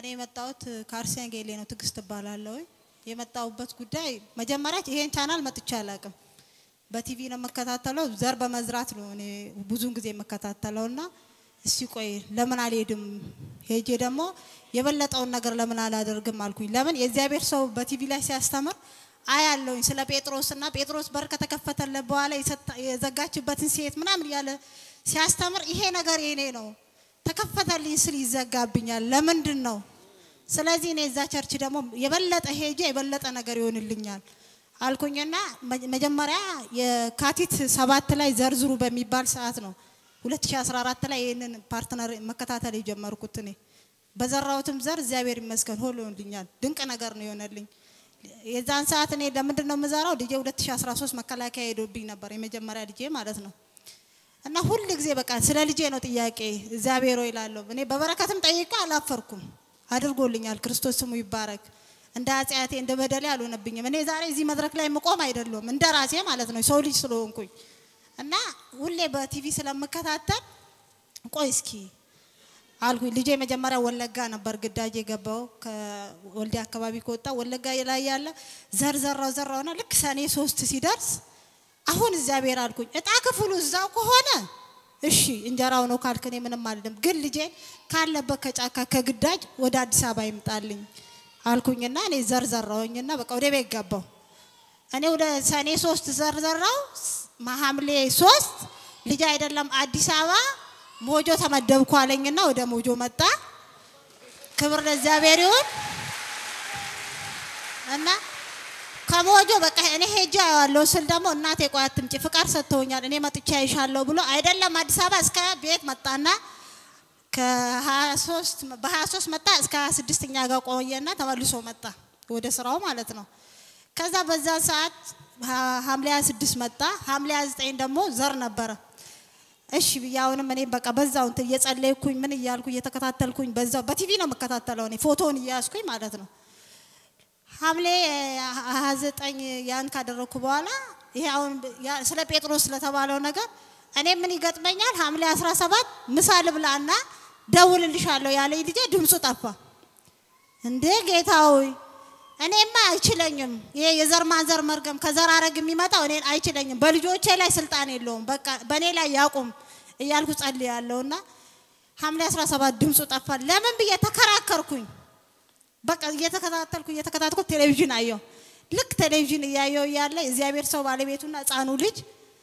የመጣሁት ከአርሲያን ጌሌ ነው። ትዕግስት እባላለሁ። የመጣሁበት ጉዳይ መጀመሪያ ይሄን ቻናል መጥቼ አላውቅም። በቲቪ ነው የምከታተለው። ዘር በመዝራት ነው እኔ ብዙን ጊዜ የምከታተለው እና እስቲ ቆይ ለምን አልሄድም ሄጄ ደግሞ የበለጠውን ነገር ለምን አላደርግም አልኩኝ። ለምን የእግዚአብሔር ሰው በቲቪ ላይ ሲያስተምር አያለሁኝ ስለ ጴጥሮስ እና ጴጥሮስ በር ከተከፈተለት በኋላ የዘጋችበትን ሴት ምናምን እያለ ሲያስተምር ይሄ ነገር የኔ ነው ተከፈተልኝ ስል ይዘጋብኛል። ለምንድን ነው? ስለዚህ እኔ እዛ ቸርች ደግሞ የበለጠ ሄጄ የበለጠ ነገር ይሆንልኛል አልኩኝና መጀመሪያ የካቲት ሰባት ላይ ዘርዝሩ በሚባል ሰዓት ነው 2014 ላይ ይህንን ፓርትነር መከታተል የጀመርኩት እኔ በዘራሁትም ዘር እግዚአብሔር ይመስገን ሆኖልኛል። ድንቅ ነገር ነው የሆነልኝ። የዛን ሰዓት እኔ ለምንድን ነው የምዘራው? ልጄ 2013 መከላከያ ሄዶብኝ ነበር የመጀመሪያ ልጄ ማለት ነው። እና ሁል ጊዜ በቃ ስለ ልጄ ነው ጥያቄ እግዚአብሔር ሆይ እላለሁ። እኔ በበረከትም ጠይቄ አላፈርኩም፣ አድርጎልኛል። ክርስቶስ ስሙ ይባረክ። እንደ ኃጢአቴ እንደ በደሌ አልሆነብኝም። እኔ ዛሬ እዚህ መድረክ ላይ የምቆም አይደለሁም እንደ ራሴ ማለት ነው ሰው ልጅ ስለሆንኩኝ እና ሁሌ በቲቪ ስለምከታተል ቆይ እስኪ አልኩኝ። ልጄ መጀመሪያ ወለጋ ነበር ግዳጅ የገባው ከወልዴ አካባቢ ከወጣ ወለጋ ላይ ያለ ዘር ዘራው ዘራውና ልክ ሰኔ ሶስት ሲደርስ አሁን እግዚአብሔር አልኩኝ እጣ ክፍሉ እዛው ከሆነ እሺ እንጀራው ነው ካልክ እኔ ምንም አልልም፣ ግን ልጄ ካለበት ከጫካ ከግዳጅ ወደ አዲስ አበባ ይምጣልኝ አልኩኝና እኔ ዘር ዘራውኝና በቃ ወደ ቤት ገባው። እኔ ወደ ሰኔ ሶስት ዘር ዘራው ሐምሌ ሶስት ልጅ አይደለም አዲስ አበባ ሞጆ ተመደብኩ አለኝና ወደ ሞጆ መጣ። ክብር ለእግዚአብሔር ይሁን እና ከሞጆ በቃ እኔ ሄጄ አየዋለሁ ስል ደግሞ እናቴ ቆይ አትምጪ ፍቃድ ሰጥተውኛል እኔ መጥቼ አይሻለሁ ብሎ አይደለም አዲስ አበባ እስከ ቤት መጣና ከ23 በ23 መጣ እስከ 26ኛ ጋር ቆየና ተመልሶ መጣ ወደ ስራው ማለት ነው። ከዛ በዛ ሰዓት ሐምሌ 26 መጣ። ሐምሌ 29 ደግሞ ዘር ነበረ። እሺ ብዬ አሁንም እኔ በቃ በዛው እንትን እየጸለይኩኝ ምን እያልኩ እየተከታተልኩኝ በዛው በቲቪ ነው የምከታተለው እኔ ፎቶውን እያያዝኩኝ ማለት ነው። ሐምሌ 29 ያን ካደረግኩ በኋላ ይሄ አሁን ስለ ጴጥሮስ ስለተባለው ነገር እኔ ምን ይገጥመኛል? ሐምሌ 17 ምሳ ልብላና ደውልልሻለሁ ያለኝ ልጄ ድምፁ ጠፋ። እንዴ ጌታ ሆይ እኔማ አይችለኝም። ይሄ የዘር ማንዘር መርገም ከዘር አረግ የሚመጣው እኔን አይችለኝም። በልጆቼ ላይ ስልጣን የለውም። በቃ በእኔ ላይ ያቁም እያልኩ ጸልያለሁና ሐምሌ 17 ድምፁ ጠፋ። ለምን ብዬ ተከራከርኩኝ። በቃ እየተከታተልኩ እየተከታተልኩ ቴሌቪዥን አየሁ። ልክ ቴሌቪዥን እያየሁ እያለ እግዚአብሔር ሰው ባለቤቱና ሕፃኑ ልጅ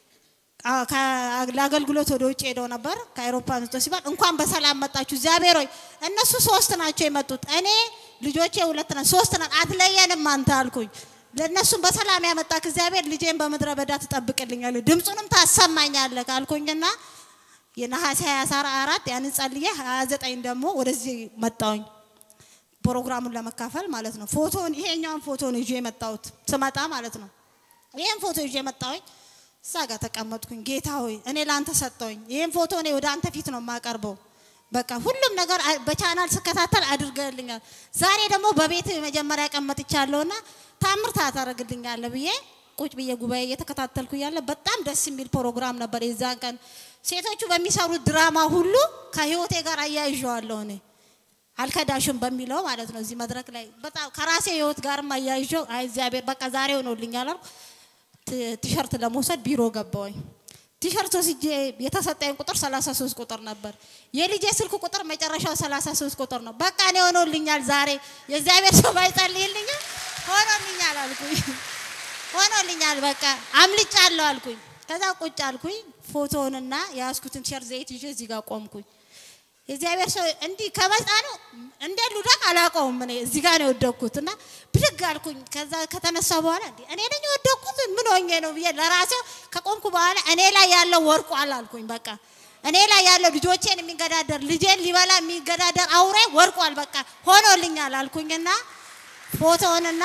ለአገልግሎት ወደ ውጭ ሄደው ነበር። ከአውሮፓ መጥቶ ሲባል እንኳን በሰላም መጣችሁ እግዚአብሔር ሆይ እነሱ ሶስት ናቸው የመጡት፣ እኔ ልጆቼ ሁለት ነን፣ ሶስት ነን፣ አትለየንም አንተ አልኩኝ። ለእነሱም በሰላም ያመጣክ እግዚአብሔር ልጄን በምድረ በዳ ትጠብቅልኛለህ፣ ድምፁንም ታሰማኛለህ አልኩኝና የነሐሴ 24 ያንን ጸልዬ 29 ደግሞ ወደዚህ መጣሁኝ ፕሮግራሙን ለመካፈል ማለት ነው። ፎቶን ይሄኛውን ፎቶ ነው ይዤ የመጣሁት ስመጣ ማለት ነው። ይሄን ፎቶ ይዤ መጣሁኝ። እዛ ጋር ተቀመጥኩኝ። ጌታ ሆይ እኔ ለአንተ ሰጠውኝ። ይህን ፎቶ እኔ ወደ አንተ ፊት ነው የማቀርበው። በቃ ሁሉም ነገር በቻናል ስከታተል አድርገልኛል። ዛሬ ደግሞ በቤት መጀመሪያ ቀን መጥቻለሁና ታምር ታደርግልኛለህ ብዬ ቁጭ ብዬ ጉባኤ እየተከታተልኩ እያለ በጣም ደስ የሚል ፕሮግራም ነበር። የዛን ቀን ሴቶቹ በሚሰሩት ድራማ ሁሉ ከህይወቴ ጋር አያይዤዋለሁ እኔ አልከዳሽም በሚለው ማለት ነው። እዚህ መድረክ ላይ በጣም ከራሴ ህይወት ጋርም አያይዤው አይ እግዚአብሔር በቃ ዛሬ ሆኖልኛል አልኩ። ቲሸርት ለመውሰድ ቢሮ ገባሁኝ። ቲሸርት ወስጄ የተሰጠኝ ቁጥር 33 ቁጥር ነበር። የልጄ ስልክ ቁጥር መጨረሻው 33 ቁጥር ነው። በቃ እኔ ሆኖልኛል ዛሬ የእግዚአብሔር ሰው ባይጸልይልኝም ሆኖልኛል አልኩኝ። ሆኖልኛል በቃ አምልጫለሁ አልኩኝ። ከዛ ቁጭ አልኩኝ። ፎቶውንና የያዝኩትን ቲሸርት ዘይት ይዤ እዚህ ጋር ቆምኩኝ። የእግዚአብሔር ሰው እንዲህ ከመጣ ነው እንደ ሉዳቅ አላውቀውም። እኔ እዚህ ጋር ነው የወደቅኩት እና ብድግ አልኩኝ። ከዛ ከተነሳ በኋላ እንዴ እኔ ነኝ የወደቅኩት ምን ሆኜ ነው ብዬ ለራሴው ከቆምኩ በኋላ እኔ ላይ ያለው ወርቋል አልኩኝ። በቃ እኔ ላይ ያለው ልጆቼን የሚገዳደር ልጄን ሊበላ የሚገዳደር አውሬ ወርቋል። በቃ ሆኖልኛል አልኩኝና ፎቶውንና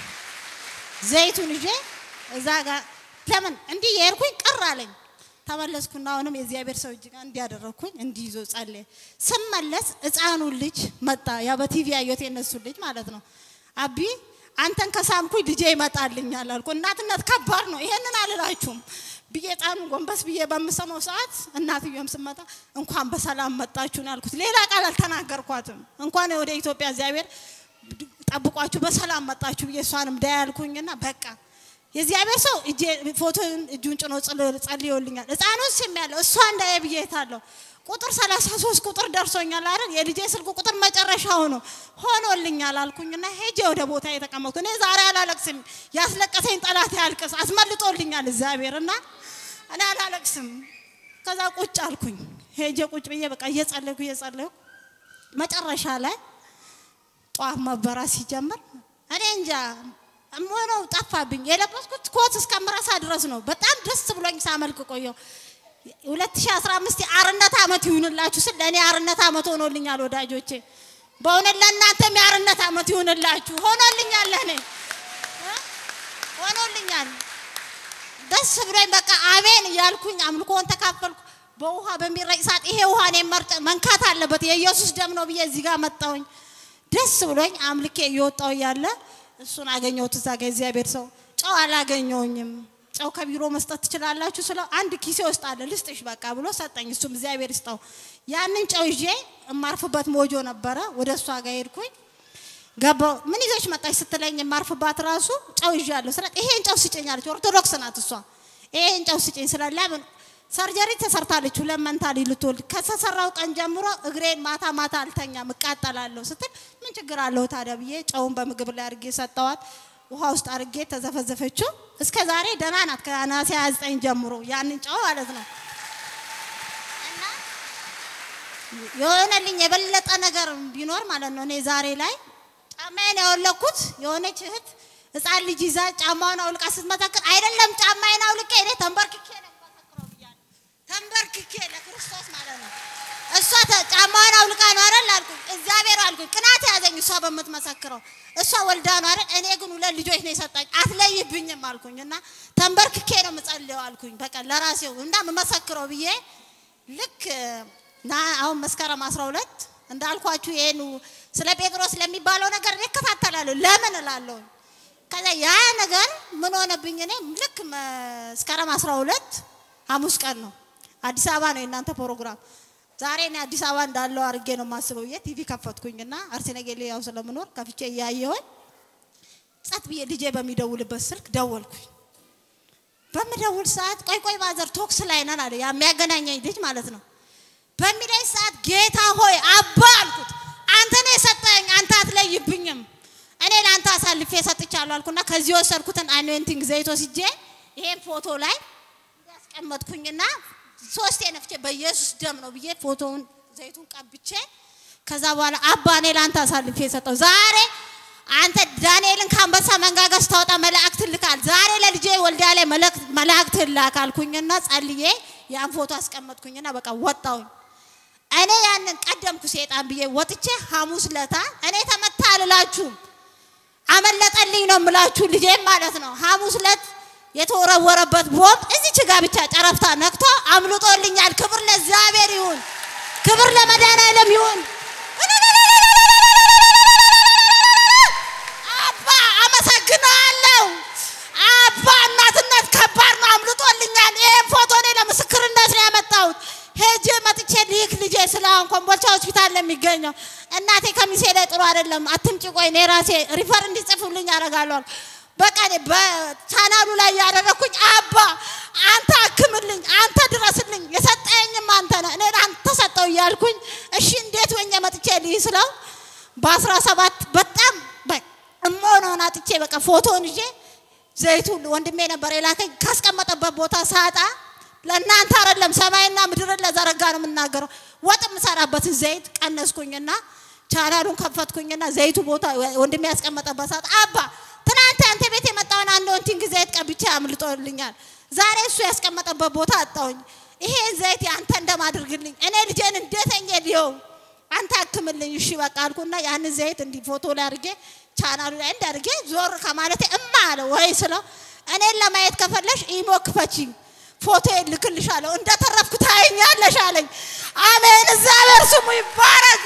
ዘይቱን ይዤ እዛ ጋር ለምን እንዲህ የሄድኩኝ ቅር አለኝ። ተመለስኩና አሁንም የእግዚአብሔር ሰው እጅ ጋር እንዲያደረግኩኝ እንዲህ ይዞ ጸለየ። ስመለስ ሕፃኑ ልጅ መጣ። ያ በቲቪ ያየሁት የነሱ ልጅ ማለት ነው። አቢ አንተን ከሳምኩኝ ልጄ ይመጣልኛል አልኩ። እናትነት ከባድ ነው። ይሄንን አልላችሁም። ብዬ ጣኑን ጎንበስ ብዬ በምሰማው ሰዓት እናትየም ስመጣ እንኳን በሰላም መጣችሁ ነው ያልኩት። ሌላ ቃል አልተናገርኳትም። እንኳን ወደ ኢትዮጵያ እግዚአብሔር ጠብቋችሁ በሰላም መጣችሁ ብዬ እሷንም ዳ ያልኩኝና በቃ የእግዚአብሔር ሰው ፎቶን እጁን ጭኖ ጸልዮልኛል። ህፃኑን ስም ያለው እሷ እንዳየ ብዬ ታለሁ ቁጥር 33 ቁጥር ደርሶኛል አይደል? የልጄ ስልክ ቁጥር መጨረሻው ነው ሆኖልኛል አልኩኝና ሄጄ ወደ ቦታ የተቀመጥኩ እኔ ዛሬ አላለቅስም። ያስለቀሰኝ ጠላት ያልቅስ አስመልጦልኛል እግዚአብሔር እና እኔ አላለቅስም። ከዛ ቁጭ አልኩኝ። ሄጄ ቁጭ ብዬ በቃ እየጸለይኩ እየጸለይኩ መጨረሻ ላይ ጧፍ መበራት ሲጀምር እኔ እንጃ ሆነው ጠፋብኝ። የለበስኩት ኮት እስከምረሳ ድረስ ነው። በጣም ደስ ብሎኝ ሳመልክ ቆየው። 2015 የአርነት ዓመት ይሁንላችሁ ስል ለእኔ የአርነት ዓመት ሆኖልኛል ወዳጆቼ። በእውነት ለእናንተም የአርነት ዓመት ይሁንላችሁ። ሆኖልኛል፣ ለእኔ ሆኖልኛል። ደስ ብሎኝ በቃ አሜን እያልኩኝ አምልኮን ተካፈልኩ። በውሃ በሚረጭ ሰዓት ይሄ ውሃ እኔን መንካት አለበት የኢየሱስ ደም ነው ብዬ እዚህ ጋር መጣሁኝ። ደስ ብሎኝ አምልኬ እየወጣሁ እያለ እሱን አገኘሁት እዛ ጋር እግዚአብሔር ሰው ጨው አላገኘውኝም። ጨው ከቢሮ መስጠት ትችላላችሁ ስለው አንድ ኪሴ ውስጥ አለ ልስጥሽ በቃ ብሎ ሰጠኝ። እሱም እግዚአብሔር ይስጠው። ያንን ጨው ይዤ የማርፍበት ሞጆ ነበረ። ወደ እሷ ጋር ሄድኩኝ። ገባሁ። ምን ይዘሽ መጣሽ ስትለኝ የማርፍባት ራሱ ጨው ይዣለሁ ስላት ይሄን ጨው ስጭኝ አለች። ኦርቶዶክስ ናት እሷ። ይሄን ጨው ስጭኝ ስላት ለምን ሰርጀሪ ተሰርታለች ሁለት መንታ ልጅ ልትወልድ ከተሰራው ቀን ጀምሮ እግሬን ማታ ማታ አልተኛም እቃጠላለሁ ስትል ምን ችግር አለው ታዲያ ብዬ ጨውን በምግብ ላይ አድርጌ ሰጠዋት። ውሃ ውስጥ አድርጌ ተዘፈዘፈችው። እስከ ዛሬ ደህና ናት። ከነሐሴ 29 ጀምሮ ያንን ጨው ማለት ነው። እና የሆነልኝ የበለጠ ነገር ቢኖር ማለት ነው እኔ ዛሬ ላይ ጫማዬን ያወለኩት የሆነች እህት ህፃን ልጅ ይዛ ጫማውን አውልቃ ስትመሰክር አይደለም ጫማዬን አውልቄ እኔ ተንበርክኬ ነው የምመሰክረው ብያለሁ። ተንበርክኬ ለክርስቶስ ማለት ነው። እሷ ጫማዋን አውልቃ ነው አይደል አልኩኝ። እግዚአብሔር አልኩኝ። ቅናት ያዘኝ እሷ በምትመሰክረው እሷ ወልዳ ነው አይደል። እኔ ግን ሁለት ልጆች ነው የሰጣኝ አትለይብኝም አልኩኝ እና ተንበርክኬ ነው የምጸልየው አልኩኝ። በቃ ለራሴው እና የምመሰክረው ብዬ ልክ ና አሁን መስከረም 12 እንዳልኳችሁ ይሄን ስለ ጴጥሮስ ለሚባለው ነገር እኔ እከታተላለሁ። ለምን እላለሁ። ከዛ ያ ነገር ምን ሆነብኝ? እኔ ልክ መስከረም 12 ሐሙስ ቀን ነው አዲስ አበባ ነው የእናንተ ፕሮግራም ዛሬ እኔ አዲስ አበባ እንዳለው አድርጌ ነው የማስበው። ብዬ ቲቪ ከፈትኩኝና አርሲ ነገሌ ያው ስለምኖር ከፍቼ እያየሁኝ ጸጥ ብዬ ልጄ በሚደውልበት ስልክ ደወልኩኝ። በምደውል ሰዓት ቆይ ቆይ ማዘር ቶክስ ላይ ነን አለ ያ የሚያገናኘኝ ልጅ ማለት ነው። በሚለኝ ሰዓት ጌታ ሆይ አባ አልኩት። አንተ ነው የሰጠኝ፣ አንተ አትለይብኝም። እኔ ለአንተ አሳልፌ ሰጥቻለሁ አልኩና ከዚህ የወሰድኩትን አኖይንቲንግ ዘይት ወስጄ ይሄን ፎቶ ላይ ያስቀመጥኩኝና ሶስቴ ነፍቼ በኢየሱስ ደም ነው ብዬ ፎቶውን ዘይቱን ቀብቼ ከዛ በኋላ አባ እኔ ለአንተ አሳልፌ የሰጠው ዛሬ አንተ ዳንኤልን ከአንበሳ መንጋጋ ስታወጣ መላእክት ልካል። ዛሬ ለልጄ ወልዲያ ላይ መላእክት ላክ አልኩኝና ጸልዬ ያን ፎቶ አስቀመጥኩኝና በቃ ወጣሁኝ። እኔ ያንን ቀደምኩ ሴጣን ብዬ ወጥቼ ሐሙስ ለታ እኔ ተመታ አልላችሁም አመለጠልኝ ነው የምላችሁ ልጄም ማለት ነው ሐሙስ ለት የተወረወረበት ቦምብ እዚች ጋ ብቻ ጨረፍታ ነክቶ አምልጦልኛል። ክብር ለእግዚአብሔር ይሁን፣ ክብር ለመድኃኔዓለም ይሁን። አባ አመሰግናለሁ። አባ እናትነት ከባድ ነው፣ አምልጦልኛል። ይሄን ፎቶ እኔ ለምስክርነት ነው ያመጣሁት። ሄጄ መጥቼ ልክ ልጄ ስለ አሁን ኮምቦልቻ ሆስፒታል ለሚገኘው እናቴ ከሚሴ ላይ ጥሩ አይደለም፣ አትምጪ፣ ቆይ እኔ ራሴ ሪፈር እንዲጽፉልኝ አደርጋለሁ። በቃ በቻናሉ ላይ ያደረኩኝ አባ አንተ አክምልኝ፣ አንተ ድረስልኝ፣ የሰጠኝም አንተ ነህ፣ እኔ አንተ ሰጠው እያልኩኝ እሺ እንዴት ወኛ መጥቼ ልይ ስለው በአስራ ሰባት በጣም እሞነውን አጥቼ በቃ ፎቶን ይዤ ዘይቱ ወንድሜ ነበር የላከኝ ካስቀመጠበት ቦታ ሳጣ ለእናንተ አይደለም ሰማይና ምድርን ለዘረጋ ነው የምናገረው። ወጥ የምሰራበትን ዘይት ቀነስኩኝና ቻናሉን ከፈትኩኝና ዘይቱ ቦታ ወንድሜ ያስቀመጠበት ሰዓት አባ ትናንት አንተ ቤት የመጣውን አንድ ወንቲንግ ዘይት ቀብቼ አምልጦልኛል። ዛሬ እሱ ያስቀመጠበት ቦታ አጣሁኝ። ይሄ ዘይት አንተ እንደማድርግልኝ እኔ ልጄን እንዴተኛ ሊየው አንተ አክምልኝ። እሺ በቃ አልኩና ያንን ዘይት እንዲህ ፎቶ ላይ አድርጌ ቻናሉ ላይ እንዳድርጌ ዞር ከማለቴ እማ አለ ወይ ስለው እኔን ለማየት ከፈለሽ ኢሞ ክፈቺ ፎቶ ልክልሻለሁ እንደተረፍኩ ታይኛለሽ አለኝ። አሜን፣ እግዚአብሔር ስሙ ይባረክ።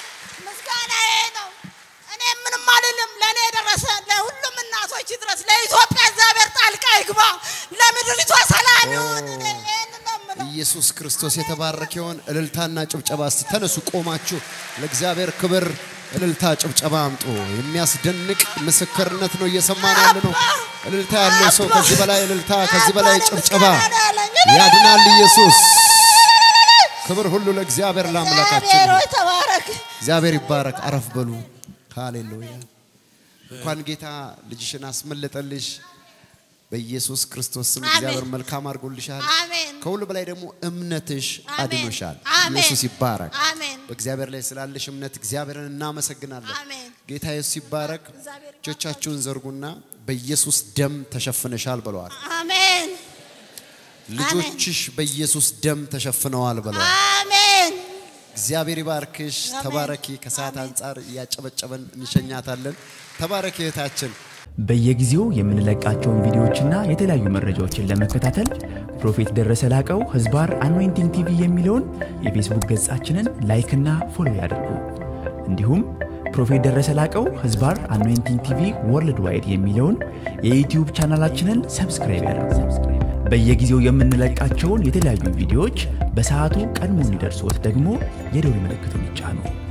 ምስጋና ይሄ ነው። እኔ ምንም አልልም። ለእኔ የደረሰ ለሁሉም እናቶች ድረስ፣ ለይዞ ክርስቶስ የተባረከ ይሁን። እልልታና ጭብጨባ እስቲ ተነሱ፣ ቆማችሁ ለእግዚአብሔር ክብር እልልታ ጭብጨባ አምጡ። የሚያስደንቅ ምስክርነት ነው እየሰማን ያለ ነው። እልልታ ያለው ሰው ከዚህ በላይ እልልታ፣ ከዚህ በላይ ጭብጨባ ያድናል ኢየሱስ። ክብር ሁሉ ለእግዚአብሔር ለአምላካችን እግዚአብሔር ነው። ሆይ ተባረክ። እግዚአብሔር ይባረክ። አረፍ በሉ። ሃሌሉያ። እንኳን ጌታ ልጅሽን አስመለጠልሽ። በኢየሱስ ክርስቶስ ስም አሜን። እግዚአብሔር መልካም አድርጎልሻል። አሜን ከሁሉ በላይ ደግሞ እምነትሽ አሜን። አድኖሻል። አሜን። ኢየሱስ ይባረክ። አሜን በእግዚአብሔር ላይ ስላለሽ እምነት እግዚአብሔርን እናመሰግናለን። አሜን። ጌታ ኢየሱስ ይባረክ። እግዚአብሔር ይባርክ። እጆቻችሁን ዘርጉና በኢየሱስ ደም ተሸፍነሻል ብለዋል። አሜን ልጆችሽ በኢየሱስ ደም ተሸፍነዋል ብለዋል። አሜን እግዚአብሔር ይባርክሽ። አሜን። ተባረኪ። ከሰዓት አንጻር እያጨበጨበን እንሸኛታለን። ተባረኪ እህታችን። በየጊዜው የምንለቃቸውን ቪዲዮዎችና የተለያዩ መረጃዎችን ለመከታተል ፕሮፌት ደረሰ ላቀው ህዝባር አኖይንቲንግ ቲቪ የሚለውን የፌስቡክ ገጻችንን ላይክና ፎሎ ያድርጉ። እንዲሁም ፕሮፌት ደረሰ ላቀው ህዝባር አኖይንቲንግ ቲቪ ወርልድ ዋይድ የሚለውን የዩትዩብ ቻናላችንን ሰብስክራይብ ያድርጉ። በየጊዜው የምንለቃቸውን የተለያዩ ቪዲዮዎች በሰዓቱ ቀድሞ እንዲደርሶት ደግሞ የደውል ምልክቱን ይጫኑ።